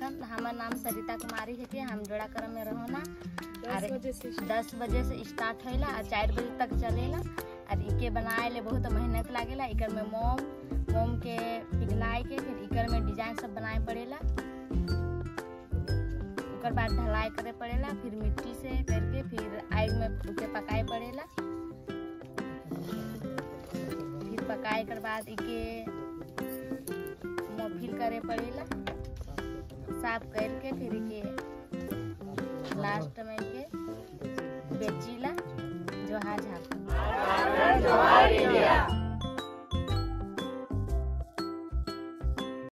देखन हमार नाम सरिता कुमारी है के हम जोड़ा करम में रहो ना दस बजे से दस बजे से स्टार्ट होला और चार बजे तक चलेला और इके बनाए ले बहुत मेहनत लागेला इकर में मोम मोम के पिघलाए के फिर इकर में डिजाइन सब बनाए पड़ेला ओकर बाद ढलाई करे पड़ेला फिर मिट्टी से करके फिर आग में उके पकाए पड़ेला फिर पकाए कर बाद इके मोफिल करे पड़ेला साफ करके फिर इके लास्ट